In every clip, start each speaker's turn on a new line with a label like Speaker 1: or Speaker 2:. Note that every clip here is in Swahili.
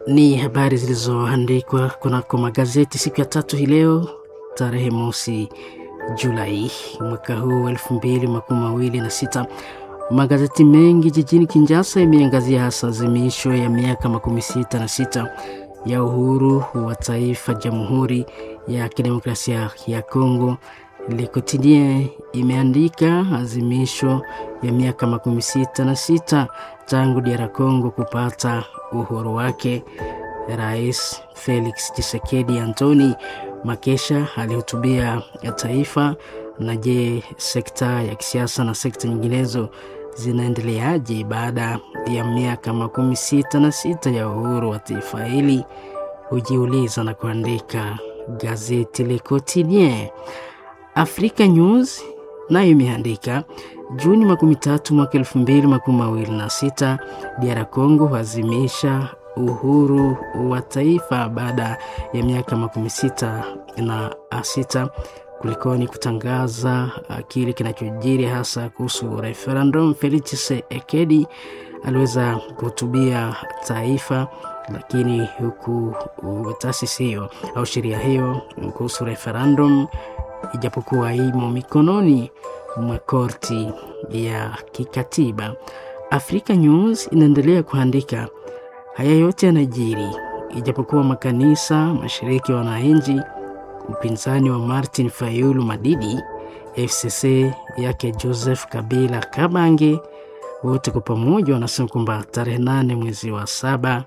Speaker 1: Ni habari zilizoandikwa kunako magazeti siku ya tatu hii leo tarehe mosi Julai mwaka huu elfu mbili makumi mawili na sita. Magazeti mengi jijini Kinshasa imeangazia hasa azimisho ya miaka makumi sita na sita ya uhuru wa taifa Jamhuri ya Kidemokrasia ya Kongo. Le Quotidien imeandika azimisho ya miaka makumi sita na sita tangu DR Congo kupata uhuru wake. Rais Felix Tshisekedi Antoni Makesha alihutubia ya taifa. Na je, sekta ya kisiasa na sekta nyinginezo zinaendeleaje baada ya miaka makumi sita na sita ya uhuru wa taifa hili? Hujiuliza na kuandika gazeti Le Quotidien. Africa News nayo imeandika Juni makumi tatu mwaka elfu mbili makumi mawili na sita DR Congo huazimisha uhuru wa taifa baada ya miaka makumi sita na sita. Kulikoni kutangaza kile kinachojiri hasa kuhusu referendum. Felix Tshisekedi aliweza kuhutubia taifa, lakini huku taasisi hiyo au sheria hiyo kuhusu referendum ijapokuwa imo mikononi mwa korti ya kikatiba. Africa News inaendelea kuandika haya yote yanajiri ijapokuwa makanisa, mashiriki ya wananchi, upinzani wa Martin Fayulu Madidi, FCC yake Joseph Kabila Kabange, wote kwa pamoja wanasema kwamba tarehe nane mwezi wa saba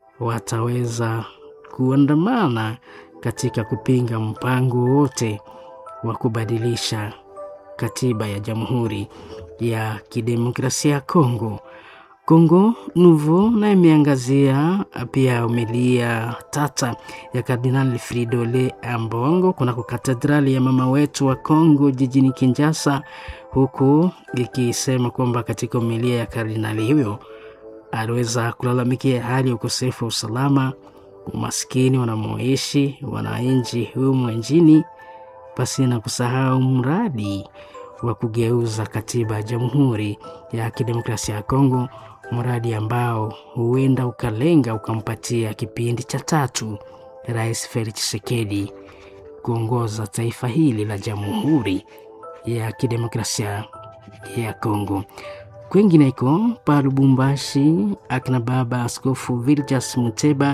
Speaker 1: wataweza kuandamana katika kupinga mpango wote wa kubadilisha katiba ya Jamhuri ya Kidemokrasia ya Kongo. Kongo Nouveau na imeangazia pia umilia tata ya Kardinali Fridolin Ambongo kunako katedrali ya mama wetu wa Kongo jijini Kinshasa, huku ikisema kwamba katika umilia ya kardinali huyo aliweza kulalamikia hali ya ukosefu wa usalama, umaskini wanamoishi wananchi humu nchini pasi na kusahau mradi wa kugeuza katiba ya Jamhuri ya Kidemokrasia ya Kongo, mradi ambao huenda ukalenga ukampatia kipindi cha tatu Rais Felix Tshisekedi kuongoza taifa hili la Jamhuri ya Kidemokrasia ya Kongo. Kwingineko pa Lubumbashi, akina baba Askofu Viljas Muteba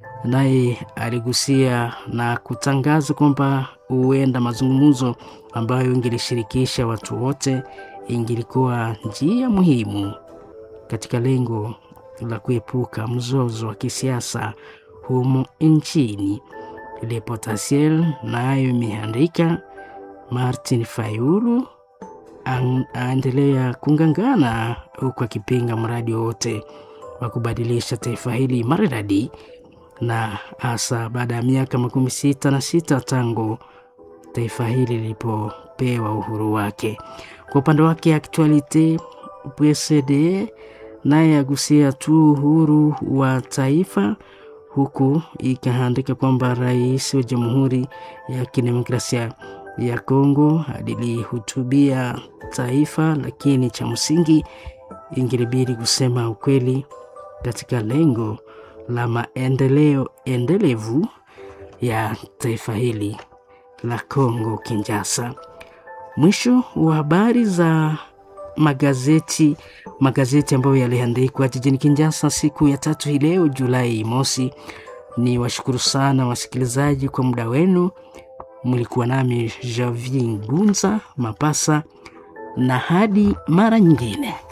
Speaker 1: naye aligusia na kutangaza kwamba huenda mazungumzo ambayo ingelishirikisha watu wote ingilikuwa njia muhimu katika lengo la kuepuka mzozo wa kisiasa humo nchini. Le Potentiel nayo imeandika Martin Fayulu aendelea kungangana huku akipinga mradi wowote wa kubadilisha taifa hili maridadi na hasa baada ya miaka makumi sita na sita tangu taifa hili lilipopewa uhuru wake. Kwa upande wake Actualite PSD naye agusia tu uhuru wa taifa, huku ikaandika kwamba rais wa Jamhuri ya Kidemokrasia ya Kongo alilihutubia taifa, lakini cha msingi ingilibidi kusema ukweli katika lengo la maendeleo endelevu ya taifa hili la Kongo Kinshasa. Mwisho wa habari za magazeti magazeti ambayo yaliandikwa jijini Kinshasa siku ya tatu hii leo Julai mosi. Ni washukuru sana wasikilizaji kwa muda wenu. Mlikuwa nami Javi Gunza Mapasa, na hadi mara nyingine.